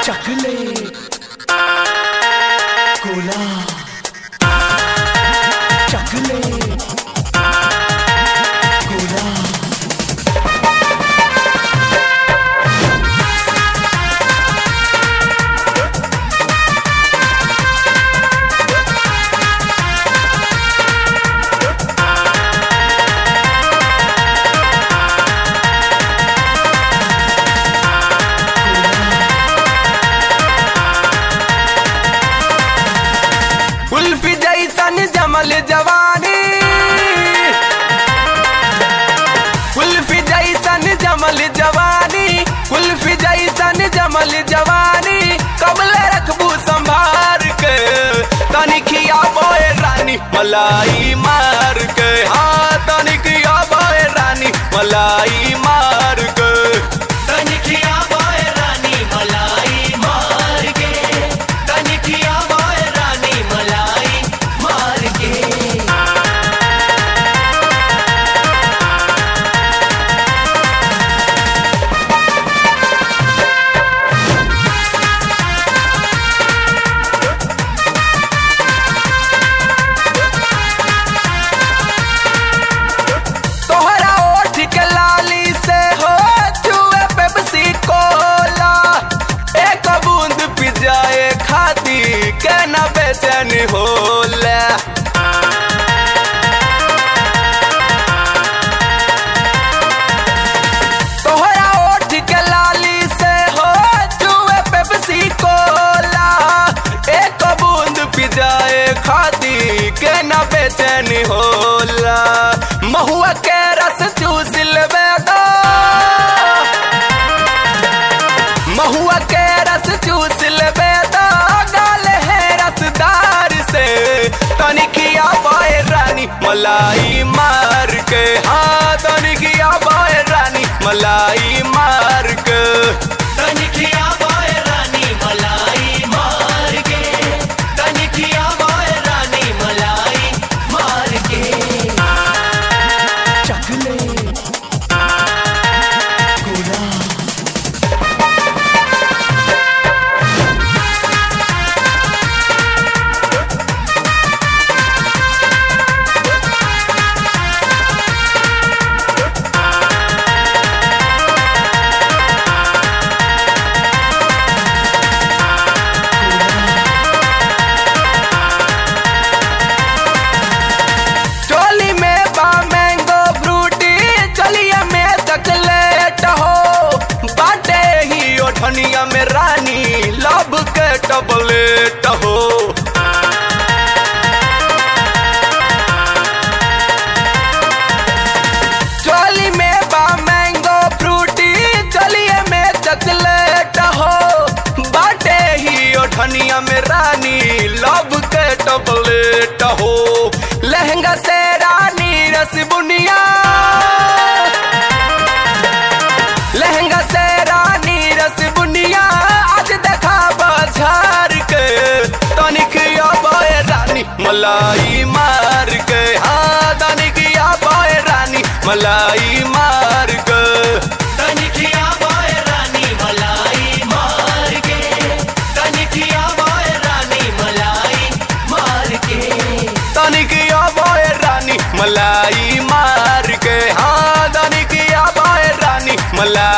चकले कोला चकले कोला कुल्फी जैसन जमल जवानी कुल्फी जैसन जमल जवानी कुल्फी जैसन जमल जवानी कबले रखबू संभार के तनिखिया बोए रानी मलाई मार के हाँ तनिखिया बोए रानी मलाई मार के तनिखिया बोए रानी मलाई मार के तनिखिया बोए रानी मलाई मार के तोहरा ओठ के लाली से हो जुए पेप्सी कोला एक बूंद पी जाए खाती के न बेचैन होला तोहरा ओठ के लाली से हो जुए पेप्सी कोला एक बूंद पी जाए खाती के न बेचैन होला महुआ के रस चूस लेबे दो महुआ के रस चूस लेबे दो गाल है रसदार से तनिखिया बाए रानी मलाई मार के हाँ तनिखिया बाए रानी मलाई मार के तनिखिया बोए रानी मलाई मार के तनिखिया बोए रानी मलाई मार के चकले कोला चोली में बा मैंगो फ्रूटी चलिए में चकलेट हो बाटे ही ओठनिया में रानी लब के टबलेट हो चोली में बा मैंगो फ्रूटी चलिए में चकलेट हो बाटे ही ओठनिया में रानी लब के टबलेट हो लहंगा से रानी रस बुनिया लहंगा से रानी रस बुनिया आज देखा बाजार के तनिक बाए रानी मलाई मार के हाँ तनिक बाए रानी मलाई मार के तनिखिया बोए रानी मलाई मार के तनिखिया बोए रानी मलाई मार के तनिक बाए रानी मलाई मार के हाँ तनिक बाए रानी मलाई